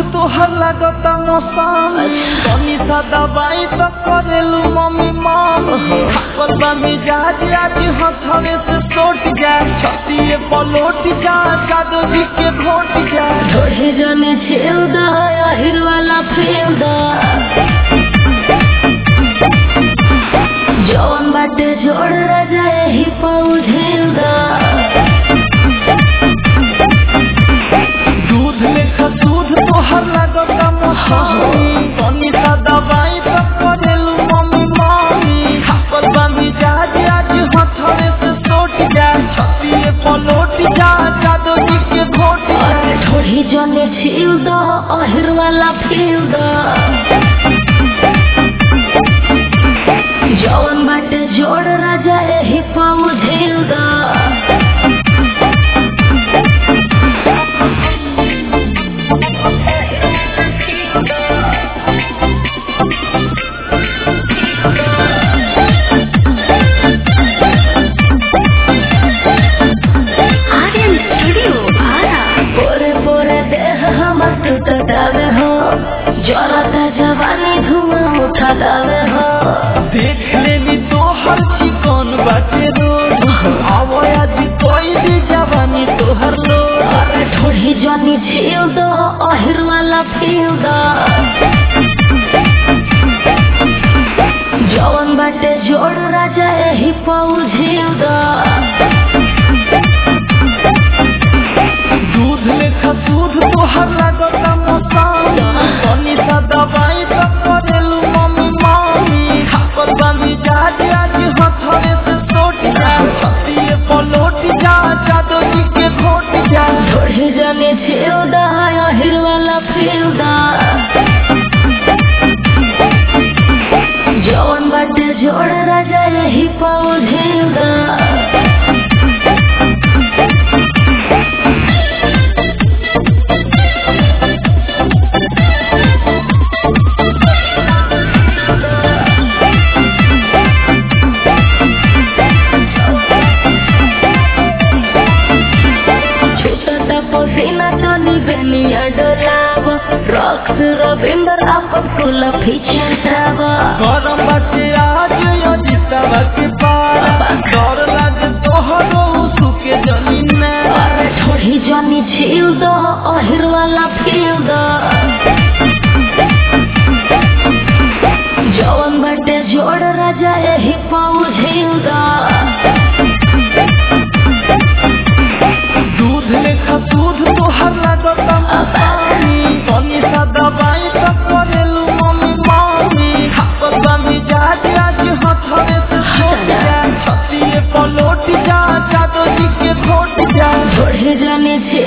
तोहर लागता मौसम तनी सा दवाई तो करेलू मम्मी मम्मी थाकल बा मिजाज आज हथवे से सोट जा छतिए पलोट जा जादू जी के घोट जा थोड़े जने छेल दा आहिर वाला फेल दा जौन बाटे जोड़ राजा यही पाऊ झेल दा दूध लेखा दूध तोहर लागता मौसमी तनी सा दवाई तो करेलू मम्मी मम्मी थाकल बा मिजाज आज हथवे से सोट जा छतिए पलोट जा जादू जी के घोट जा अरे थोड़ी जने छील दा आहिर वाला फेल दा जौन बाटे जोड़ राजा यही पाऊ झेल दा आर्यन स्टूडियो आरा पोरे पोरे देह हमर टूटतावे हो जरता जवानी धुआं उठातावे हो देख लेनी तोहर चिकन बाटे रोड आवो आज कोई दी जवानी तोहर लोड अरे थोड़ी जनी छील दो अहिर वाला फील दो जवन बाटे जोड़ राजा यही पाऊ झील दो दूध लेखा दूध तोहर लागता मौसम तनी सा दवाई तो करेलू मम्मी मम्मी थाकल बा मिजाज आज हथवे से सोट जा छतिए पलोट जा जादू जी के घोट जा थोड़ी जनी छील दो अहिर वाला फील दो जवन बाटे जोड़ राजा यही पाऊ झील दो छूटता पसीना तनी बेनिया डोलाव रॉक्स रविंदर आपन कुल फिचटाव गरम बाटे आज अजितावा के पारा डर लागे तोहरो सुके जनी में अरे थोड़ी जनी छील दो अहिर वाला फील दो जवन बाटे जोड़ राजा यही पाऊ झील दो दूध लेखा दूध तोहर लागता मसानी तनी सा दवाई तो करेलू मम्मी मम्मी थाकल बा मिजाज आज हथवे से सोट जा छतिए पलोट जा जादू जी के घोट जा थोड़ी जनी छील